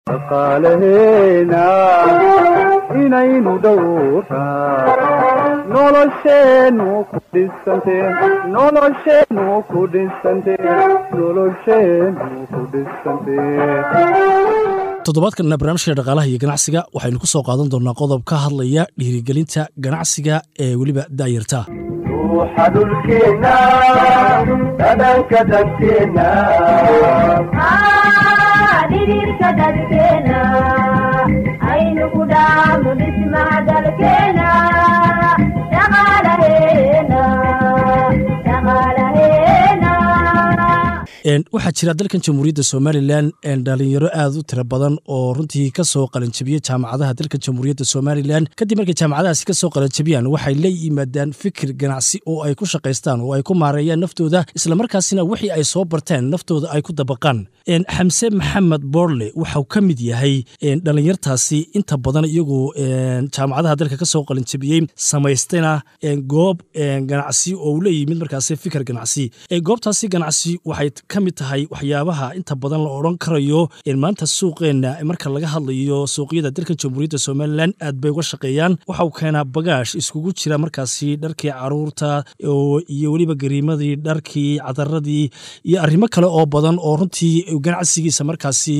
dhaqaalaheena inaynu dhowraa nolosheennu ku dhisante nolosheennu ku dhisante nolosheennu ku dhisante toddobaadkanna barnaamijka dhaqaalaha iyo ganacsiga waxaynu ku soo qaadan doonnaa qodob ka hadlaya dhiirigelinta ganacsiga ee weliba daayarta ruuxa dhulkeenna dhadhanka dadkeenna dhidhiirka dadkeena aynu ku dhaafno dhismaha dalkeena dhaqaalaheena dhaqaalaheena waxaa jira dalkan jamhuuriyadda somalilan dhalinyaro aad u tiro badan oo runtii ka soo qalanjabiyey jaamacadaha dalka jamhuuriyadda somalilan kadib markay jaamacadahaasi ka soo qalanjabiyaan waxay la yimaadaan fikir ganacsi oo ay ku shaqaystaan oo ay ku maareeyaan naftooda islamarkaasina wixii ay soo barteen naftooda ay ku dabaqaan xamse maxamed boorle waxau ka mid yahay dhalinyartaasi inta badan iyagu jaamacadaha dalka ka soo qalanjabiyey samaystayna goob ganacsi oo uu la yimid markaasi fikir ganacsi goobtaasi ganacsi waxay ka mid tahay waxyaabaha inta badan la odhan karayo maanta suuqeenna marka laga hadlayo suuqyada dalka jamhuuriyadda somalilan aad bay uga shaqeeyaan waxau keenaa bagaash iskugu jira markaasi dharkii caruurta iyo weliba gariimadii dharkii cadaradii iyo arrimo kale oo badan oo runtii ganacsigiisa markaasi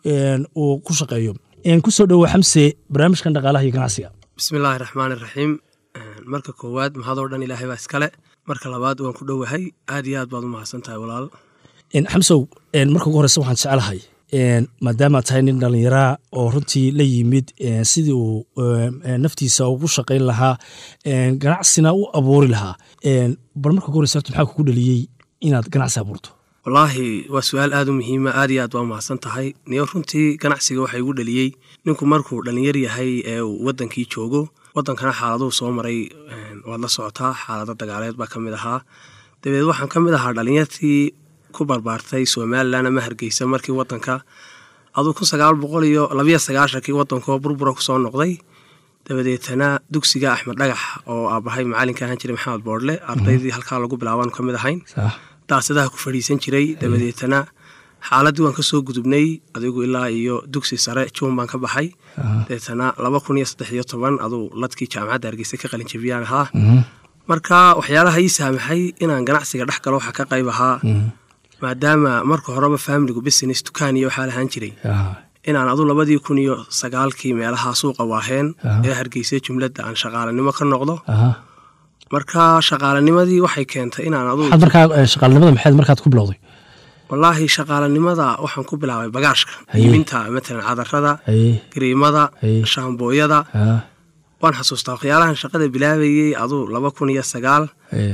uu ku shaqeeyo kusoo dhowo xamse barnaamijkan dhaqaalaha iyo ganacsiga bismillaahi raxmaani raxiim marka koowaad mahadoo dhan ilaahay baa iskale marka labaad waan ku dhowahay aad iyo aad baad u mahadsan tahay walaal xamsow marka ugu horeysa waxaan jeclahay maadaama tahay nin dhallinyaraa oo runtii la yimid sidii uu naftiisa ugu shaqayn lahaa ganacsina u abuuri lahaa bal marka ugu horeysa horta maxaa kugu dhaliyey inaad ganacsi abuurto wallaahi waa su-aal aad u muhiima aad iyo aad waa mahadsan tahay niyo runtii ganacsiga waxa igu dhaliyey ninku markuu dhallinyar yahay ee uu waddankii joogo waddankana xaaladuhu soo maray waad la socotaa xaalado dagaaleed baa ka mid ahaa dabeed waxaan ka mid ahaa dhallinyartii ku barbaartay somalilan ama hargeysa markii wadanka aduu kun sagaal boqol iyo labiyo sagaashankii wadankoo burbura kusoo noqday dabadeetana dugsiga axmed dhagax oo aabahay macalinka ahaan jiray maxamed boodle ardaydii halkaa lagu bilaaban ka mid ahayn daasadaha ku fadhiisan jiray dabadeetana xaaladii waan kasoo gudubnay adigu ilaa iyo dugsi sare juun baan ka baxay dabeetana laba kun iyo saddex iyo toban aduu ladkii jaamacadda hargeysa ka qalinjabiyaan ahaa marka waxyaalaha ii saamaxay inaan ganacsiga dhex galo waxaa ka qayb ahaa maadaama marka horeba faamiligu business dukaan iyo waxaa lahaan jiray inaan adu labadii kun iyo sagaalkii meelaha suuqa waaheen ee hargeysa jumladda aan shaqaalanimo ka noqdo marka shaqaalanimadii waxay keentay inaan adu markaa shaqaalanimada maxayd markaad ku bilowday wallaahi shaqaalanimada waxaan ku bilaabay bagaashka iibinta matalan cadarada gariimada shaambooyada waan xasuustaa waxyaalahan shaqada bilaabayey aduu laba kun iyo sagaal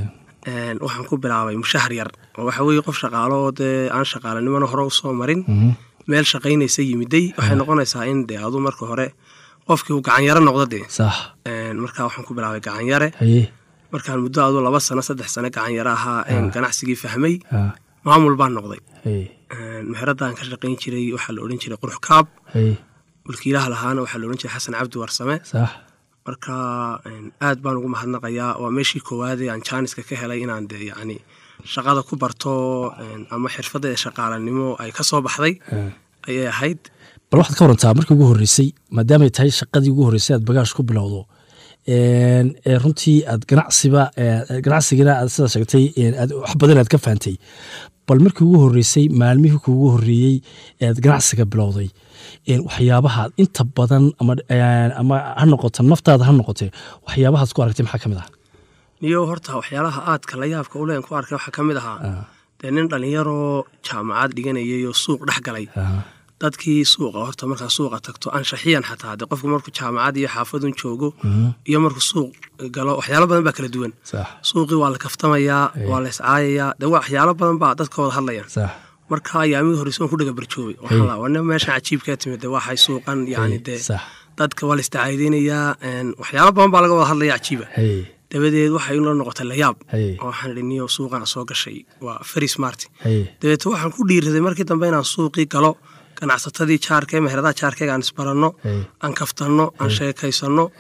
waxaan ku bilaabay mushahar yar oo waxa weye qof shaqaalo oo dee aan shaqaalanimona hore usoo marin meel shaqaynaysa yimiday waxay noqonaysaa in dee aduu marka hore qofkii uu gacanyaro noqdo dee marka waxaan ku bilaabay gacanyare markaan muddo aduu laba sano saddex sano gacanyaro ahaa ganacsigii fahmay maamul baan noqday meheradaan ka shaqayn jiray waxaa la odhan jiray qurux kaab mulkiilaha lahaana waxaa la odhan jiray xasan cabdi warsame marka aad baan ugu mahadnaqayaa waa meeshii koowaadee aan jaaniska ka helay inaan de yacni shaqada ku barto ama xirfadda ee shaqaalanimo ay ka soo baxday ayay ahayd bal waxaad ka warantaa markii ugu horreysay maadaamay tahay shaqadii ugu horreysay aad bagaash ku bilowdo runtii aad ganacsiba ganacsigana aad sidaa sheegtay aad wax badan aad ka fahantay bal markii ugu horreysay maalmihii kuugu horreeyey ead ganacsiga bilowday waxyaabaha inta badan ama ha noqoto naftaada ha noqote waxyaabahaad ku aragtay maxaa ka mid ah niyo horta waxyaalaha aadka la yaabka uleen ku arkay waxaa ka mid ahaa dee nin dhallinyaroo jaamacad dhiganayay oo suuq dhex galay dadkii suuqa horta markaa suuqa tagto anshaxiyan xataa de qofku markuu jaamacad iyo xaafadun joogo iyo markuu suuq galo waxyaalo badan baa kala duwan suuqii waa la kaftamayaa waa la iscaayayaa de waxyaalo badan baa dadka wada hadlayaan marka ayaamidii horeyse waan ku dhaga barjoobay waa nin meeshan cajiibkaa timid de waxay suuqan yani dee dadka waa la istacaydeynayaa waxyaalo badan baa laga wada hadlaya cajiiba dabadeed waxay la noqotay layaab oo waxaan idhi niyo suuqana soo gashay waa feri smart dabeete waxaan ku dhiiraday markii dambe inaan suuqii galo ganacsatadii jaarkee meheradaha jaarkeega aan isbaranno aan kaftanno aan sheekaysanno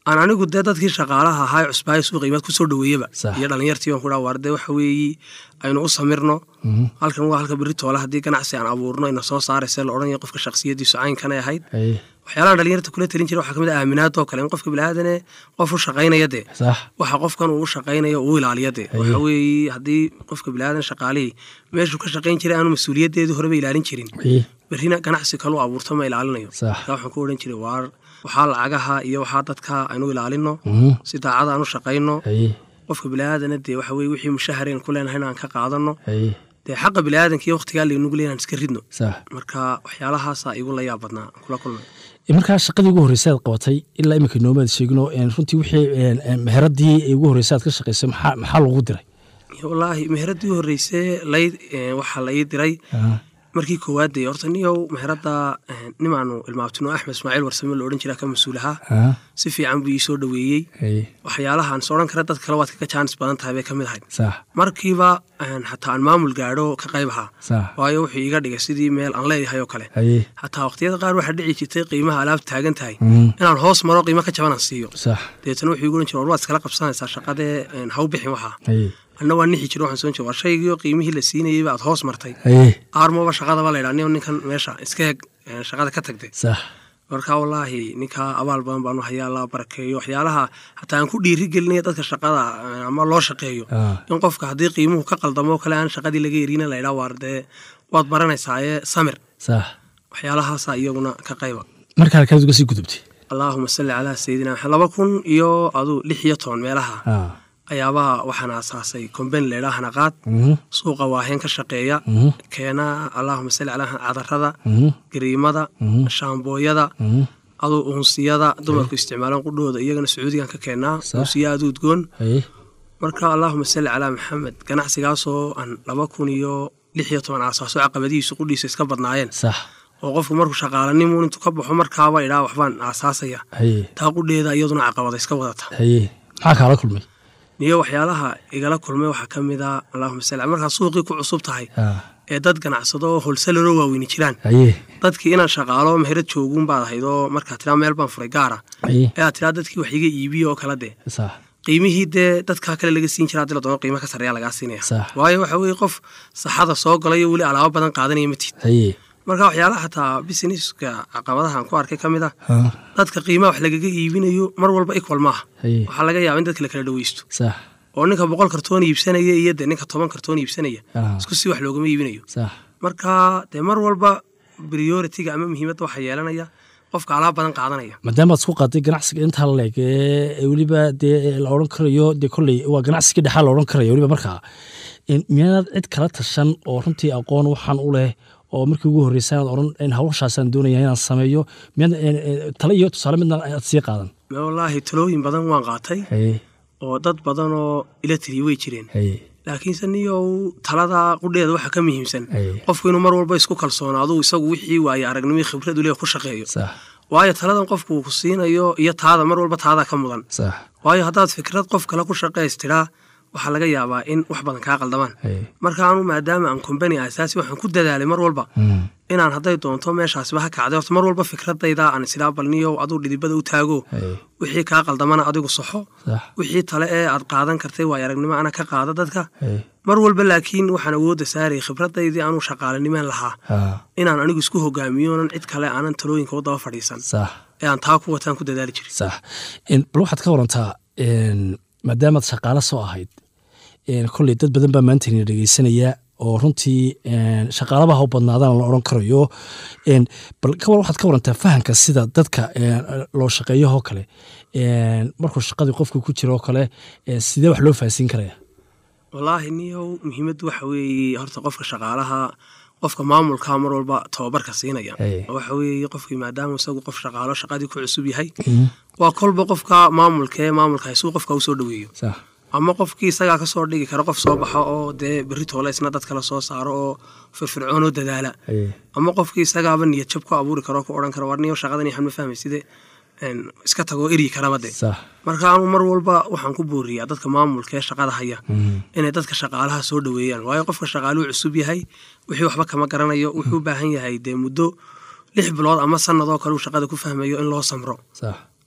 aan anigu dee dadkii shaqaalaha ahaa ee cusbaayo suuqa imaad kusoo dhaweeyaba Sax. iyo dhalinyartii aan ku dhaha waar dee waxa weeyi aynu u samirno halkan waa halka berri toole haddii ganacsi aan abuurno ina soo saarayse la odhanaya qofka shakhsiyadiisu caynkanay ahayd haye waxyaalaha dhalinyarta kula talin jira waxaa ka mid ah aaminaadoo kale in qofka bilaadanee qof u shaqaynaya dee sax waxa qofkan uu u shaqaynayo uu ilaaliya dee waxa weeye haddii qofka bilaadan shaqaalihii meeshuu ka shaqayn jiray aanu mas-uuliyaddeedii horeba ilaalin jirin haye berrina ganacsi kalu abuurto ma ilaalinayo Sax. marka waxaan ku odhan jiray waar waxaa lacagaha iyo waxaa dadka aynu ilaalino Mhm. si daacada aan u shaqayno haye qofka bilaaadana dee waxa weye wixii mushahareen ku leenahayna aan ka qaadano haye dee xaqa bilaadanka iyo waqtigaa laynugu leeyahan iska ridno sax marka waxyaalahaasaa igu la yaab badnaa aan kula kulmay E, markaa shaqadii ugu horreysay aad qabatay ilaa iminka noomaad sheegino een, runtii wixii een, een, meheradii ugu horreysay aad ka shaqaysay maxaa maxaa lagu diray wallaahi meheradii u horreysay lay eh, waxaa la ii diray markii koowaad dee horta niyow meherada nimaanu ilmaabtino axmed ismaaciil warsame la odhan jiraa ka mas-uul ahaa Ah, si fiican buu ii soo dhoweeyey haye waxyaalahaan is odhan kara dad kale waad kaga jaanis badan tahay bay ka mid ahayd sax markiiba een, xataa aan maamul gaadho ka qayb ahaa sax waayo wuxuu iga dhigay sidii meel aan leeyahay oo kale haye xataa waqtiyada qaar waxaa dhici jirtay qiimaha alaabta taagan tahay Mm, inaan hoos maro qiimo ka jaban aan siiyo sax deetana wuxuu igu ohan jira war waad iskala qabsanaysaa shaqadee een, ha u bixin waxaa haye anna waa nixi jiro waxaan soo jira war shaygiioo qiimihii la siinayeyba aad hoos martay haye aarmaba shaqadaba la ydhaa nin ninkan meesha iska eg een, shaqada ka tagtay sax marka wallaahi ninkaa abaal badan baanu hayaa la barakeeyo waxyaalaha hataa aan ku dhiiri gelinaya dadka shaqada eh, ama loo shaqeeyo Ah, in qofka haddii qiimuhu ka qaldamo oo kale aan shaqadii laga erina la ydhaa waar dee waad baranaysaaye samir sax waxyaalahaasa iyaguna ka qayba marka halkaad uga sii gudubtay allaahuma salli calaa sayidina maxamed laba kun iyo aduu lix iyo toban meelaha Ah, ayaabaa waxaan aasaasay kombeni laydhaa hanaqaad mhm, suuqa waaheen ka shaqeeya mhm, keena allaahuma salli calaa cadarada mhm, gariimada mhm, shaambooyada mhm. aduu unsiyada dumarku isticmaalaan qudhooda iyagana sacuudigan ka keenaa Sax. unsiya aad udgoon haye marka allaahuma salli calaa maxamed ganacsigaasoo aan laba kun iyo lix iyo toban aasaaso caqabadihiisu qudhiisa iska badnaayeen sax oo qofku markuu shaqaalanimuun intuu ka baxo markaaba idhaa waxbaan aasaasaya haye taa qudheeda iyaduna caqabada iska wadata haye maxaa kaala kulmay niyo waxyaalaha igala kulmay waxaa ka mid a allahuma salli markaa suuqii ku cusub tahay Ah, ee dad ganacsado oo holsalero waaweyni jiraan haye dadkii inaan shaqaalo meherad jooguun baad ahayd oo markaa tiraa meel baan furay gaara haye ee aad tiraa dadkii wax iga iibiyo oo kala dee sax qiimihii dee dadkaa kale laga siin jira haddii la doono qiimo ka sarreeya lagaa siinaya Sax. waayo waxa weeye qof saxada soo galayo weli alaabo badan qaadanaya matid haye marka waxyaalaha xataa businesska caqabadaha aan ku arkay ka mid ah ah, dadka qiimaha wax lagaga iibinayo mar walba equal maaha haye waxaa laga yaaba in dadka la kala dhaweysto sax oo ninka boqol kartoon iibsanaya iyo dee ninka toban kartoon iibsanaya ah, isku si wax loogama iibinayo sax marka dee mar walba prioritiga ama muhiimadda waxaa yeelanaya qofka alaab badan qaadanaya maadaama aad isku qaaday ganacsiga intaa leeg ee weliba dee la odhan karayo dee kolley waa ganacsiga dhexaa la odhan karaya weliba markaa in- miyaanaad cid kala tashan oo runtii aqoon waxaan u leh oo markii ugu horreysay aad odhan in hawshaasaan doonaya inaan sameeyo miyaad eh, eh, tale iyo tusaale midna aad sii qaadan wallaahi talooyin badan waan qaatay haye oo dad badan oo ila taliya way jireen haye laakiinse niyow talada qudheeda waxaa ka muhiimsan haye qofku inuu mar walba isku kalsoonaado isagu wixii waaye aragnimii khibradu leh ku shaqeeyo sax waayo taladan qofku uu ku siinayo iyo taada mar walba taadaa ka mudan sax waayo haddaad fikrad qof kale ku shaqaystiraa waxaa laga yaabaa in wax badan kaa qaldamaan haye marka anu maadaama aan kombani asaasi waxaan ku dadaalay mar walba Mm, inaan hadday doonto meeshaasiba ha kacday horta mar walba fikradayda aan isilaa balniyo aduu dhidibada u taago haye wixii kaa qaldamana adigu saxo sax wixii tale ee aad qaadan kartay waayo aragnimo ana ka qaada dadka haye mar walba laakiin waxaan awoodda saarayay khibradaydii anuu shaqaalanimaan lahaa ah, inaan anigu isku hogaamiyo onan cid kale aanan talooyinka u daba fadhiisan sax ee aan taa ku wataan ku dadaali jiray sax En, bal waxaad ka warantaa en, maadaamaad shaqaale soo ahayd en, kolley dad badan baa maanta ina dhegeysanaya oo runtii en, shaqaalabaha u badnaadaan la odhan karayo En, bal ka war waxaad ka warantaa fahamka sida dadka en, loo shaqeeyahoo kale en, markuu shaqadii qofka ku jiro oo kale en, sidee wax loo fahansiin karaya wallaahi niyow muhiimaddu waxa weeye horta qofka shaqaalaha qofka maamulka mar walba tababarka siinaya Hey. waxa weeye qofkii maadaama isagu qof shaqaalo shaqadii ku cusub yahay Mhm. waa kolba qofka maamulkee maamulka haysuu qofka usoo dhoweeyo sax ama qofkii isagaa kasoo dhigi kara qof soo baxo oo dee berri toole isna dad kale soo saaro oo firfircoon oo dadaala haye ama qofkii isagaaba niyad jab ku abuuri karo oo ku odhan karo war niyo shaqadan waxaan ma fahmay side een, iska tagoo eryi karaba de sax marka anu mar walba waxaan ku booriyaa dadka maamulka ee shaqada haya Mhm. inay dadka shaqaalaha soo dhoweeyaan waayo qofka shaqaaluhu cusub yahay wixii waxba kama garanayo wuxuu u baahan yahay dee muddo lix bilood ama sanadoo kale uu shaqada ku fahmayo in loo samro sax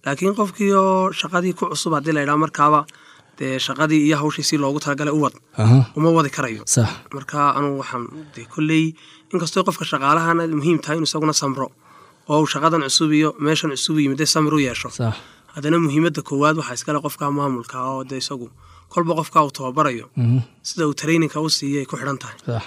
laakiin qofkii oo shaqadii ku cusub haddii la yidhaha markaaba dee shaqadii iyo hawshii si loogu talagalay u wad aha uma wadi karayo sax marka anugu waxaan dee kolley inkastoo qofka shaqaalahana muhiim tahay inuu isaguna samro oo uu shaqadan cusub iyo meeshan cusub yimid dee samir u yeesho sax haddana muhiimadda koowaad waxaa iskale qofka maamulka oo dee isagu kolba qofka uu tababarayo mhm sida uu traininka u siiyay ku xidhan tahay sax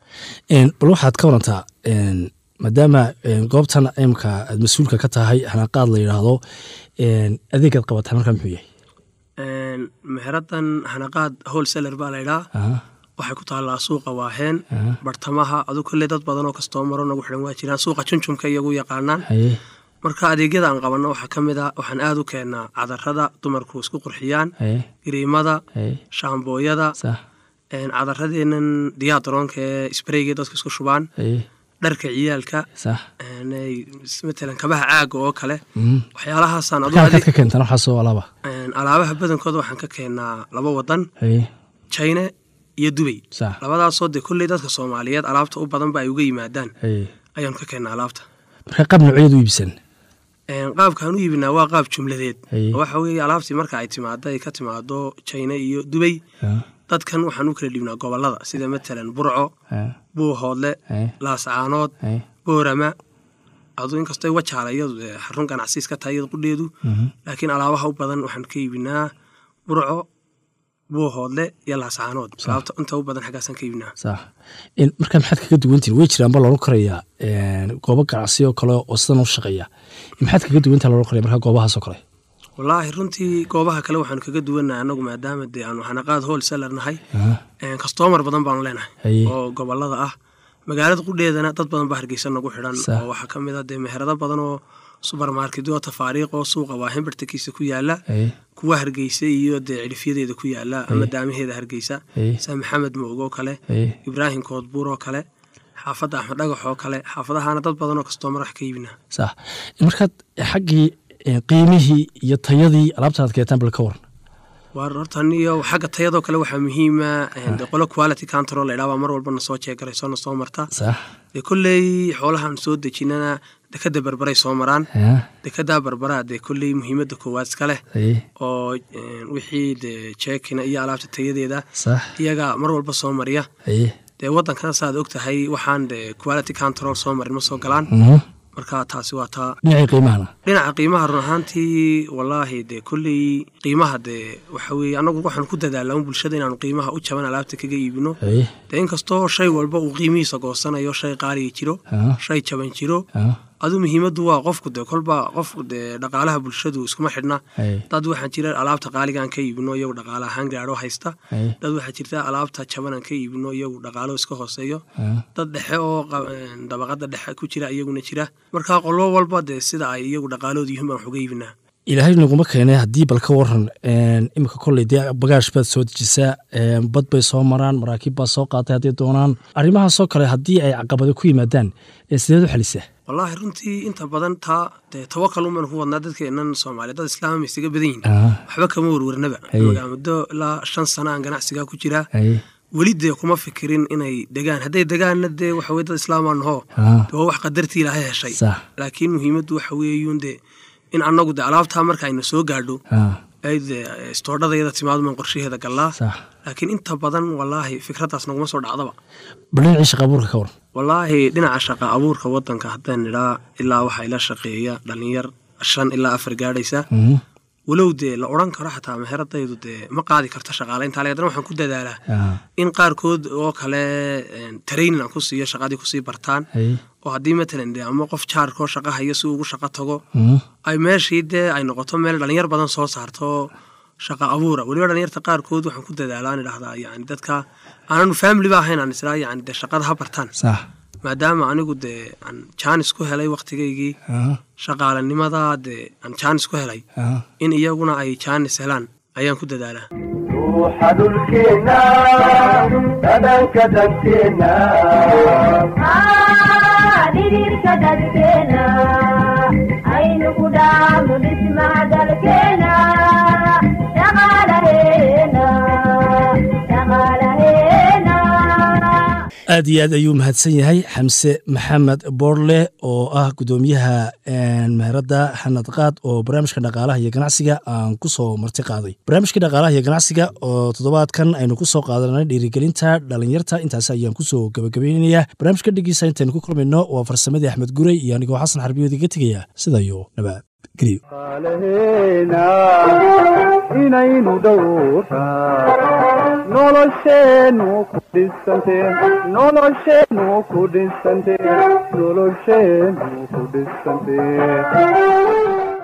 Een, bal waxaad ka warantaa een, maadaama een, goobtan imka aad mas-uulka ka tahay hanaqaad la yidhaahdo een, adeegaad qabataa markaa muxuu yahay Een, meheradan hanaqaad wholesaler baa la yidhaha aha waxay ku taallaa suuqa waaheen aha bartamaha adu kolley dad badan oo kastoomaro nagu xidhan waa jiraan suuqa junjumka iyagu yaqaanaan haye marka adeegyada aan qabanno waxaa ka mid ah waxaan aad u keennaa cadarada dumarku isku qurxiyaan haye gariimada haye shaambooyada sax een, cadaradeennan diyaadaroonka ee sbreyga dadku isku shubaan haye dharka ciyaalka sax een, ay- matalan kabaha caaga oo kale mhm waxyaalahaasaan adu markaa halkaad adi- ka keentaan waxaasoo alaaba een, alaabaha badankooda waxaan ka keennaa laba wadan haye china iyo dubay sax labadaasoo dee kolley dadka soomaaliyeed alaabta u badanba ay uga yimaadaan haye ayaanu ka keennaa alaabta markaa qaab noocyadu u iibsan Een, qaabkaan u iibinaa waa qaab jumladeed Haye. waxa weeye alaabtii marka ay timaado ay ka timaado china iyo dubay aha dadkan waxaan u kala dhiibnaa gobolada sida matalan burco aha buuhoodle haye laascaanood haye boorama adu inkastoo wajaala iyadu dee xarun ganacsiis ka tahay iyada qudheedu mhm laakiin alaabaha u badan waxaan ka iibinaa burco buuhoodle iyo laascaanood alaabta inta u badan xaggaasaan ka iibinaa sax In- markaa maxaad kaga duwantihin way jiraan ba loolan karayaa een, goobo ganacsi oo kale oo sidan u shaqeeya maxaad kaga duwantaha loolan karaya markaa goobahaasoo kale wallaahi runtii goobaha kale waxaanu kaga duwannahay annagu maadaama dee aanu hanaqaad wholesaler nahay aha kastoomar badan baanu leenahay haye oo gobolada ah magaalada qudheedana dad badan baa hargeysa nagu xidhan Sax. oo waxaa ka mid ah dee meherado badan oo subermarketyo tafaariiq oo suuqa waahin bartankiisa ku yaala haye kuwa hargeysa iyo dee cidhifyadeeda ku yaala ama daamaheeda hargeysa haye sida maxamed moog oo kale haye ibraahim koodbuur oo kale xaafadda axmed dhagax oo kale xaafadahana dad badan oo kastoomar wax ka iibinaa sax markaad xaggii een, qiimihii iyo tayadii alaabta aad keentaan bal ka waran waar hortan iyo xagga tayadoo kale waxaa muhiima de qolo quality control la idhaha baa mar walba na soo jeegarayso na soo marta sax dee kolley xoolahan soo dejinana dekada berberay soo maraan ha dekedaa barbaraa dee kolley muhiimadda koowaad iska leh haye oo een, wixii dee jeekina iyo alaabta tayadeeda sax iyaga mar walba soo mariya haye dee waddankana saaad og tahay waxaan dee quality control soo marin ma soo galaan mhm marka taasi waa taa dhinacii qiimahana dhinaca qiimaha run ahaantii wallaahi dee kolley qiimaha dee waxa weeye annagu waxaan ku dadaalaa un bulshada inaanu qiimaha u jaban alaabta kaga iibino haye dee inkastoo shay walba uu qiimihiisa goosanayo shay qaaliya jiro ha shay jaban jiro ha adu muhiimaddu waa qofku dee kolba qofku dee dhaqaalaha bulshadu iskuma xidhna haye dad waxaa jira alaabta qaaligaan ka iibino iyagu dhaqaale ahaan gaadho haysta haye dad waxaa jirta alaabta jabanaan ka iibino iyagu dhaqaalo iska hooseeyo ha dad dhexe oo qa- een, dabaqada dhexe ku jira iyaguna jira marka qolo walba dee sida ay iyagu dhaqaalooda yihiin baan wax uga iibinaa ilaahay naguma keenay haddii bal ka waran een, imika kolley dee bagaash baad soo dejisaa een, bad bay soo maraan maraakiib baa soo qaatay hadday doonaan arrimahaasoo kale haddii ay caqabado ku yimaadaan ee sideed u xalisaa wallaahi runtii inta badan taa dee tawakal uman ku wadnaa dadkeennan soomaaliya dad islaama isaga badan yihin Ah, waxba kama warwarnaba Haye. magaa muddo ilaa shan sana aan ganacsigaa ku jiraa haye weli dee kuma fikirin inay degaan hadday degaanna dee waxa weye dad islaamaa nahoo ha dee waa wax qadartii ilaahay heshay sax laakiin muhiimaddu waxa weeyuun dee in annagu dee alaabtaa marka ayna soo gaadho ha ay dee istoodhadayada timaadman qorshaheeda gallaa sax laakiin inta badan wallaahi fikraddaas naguma soo dhacdaba bal dhinacii shaqa abuurka ka waran wallaahi dhinaca shaqa abuurka waddanka haddaan nidhaa ilaa waxaa ila shaqeeya dhallinyar shan ilaa afar gaadhaysa Mhm. walow dee la odhan karo xataa meheradaydu dee ma qaadi karto shaqaale intaa le haddana waxaan ku dadaalaa ha in qaarkood oo kale een, training aan ku siiyo shaqadii kusii bartaan haye oo haddii matalan dee ama qof jaarkoo shaqa hayo si ugu shaqo tago Mhm. ay meeshii dee ay noqoto meel dhalinyar badan soo saarto shaqa abuura weliba dhalinyarta qaarkood waxaan ku dadaalaa aan idhahdaa yani dadka aananu family ba ahayn aan israa yani dee shaqada ha bartaan sax maadaama anigu dee aan jaanis ku helay waqtigaygii ha shaqaalanimada dee aan jaanis ku helay ha in iyaguna ay jaanis helaan ayaan ku dadaalaa ruuxa dhulkeenna dhadhanka danteenna dhidhiirka dadkeena aynu ku dhaafno dhismaha dalkeena dhaqaalaheena dhaqaalaheena aad iyo aad ayuu mahadsan yahay xamse maxamed boorle oo ah gudoomiyaha meheradda xanad qaad oo barnaamijka dhaqaalaha iyo ganacsiga aan ku soo marti qaaday barnaamijkii dhaqaalaha iyo ganacsiga oo toddobaadkan aynu ku soo qaadanay dhiirigelinta dhalinyarta intaas ayaan kusoo gabagabaynayaa barnaamijka dhigiisa intaynu ku kulmayno waa farsamadii axmed gurey iyo anigoo xasan xarbiyood iga tegaya sida iyo nabad geliyo qaalaheena inaynu dhowraa nolosheenu ku dhisante nolosheenu ku dhisante nolosheenu ku dhisante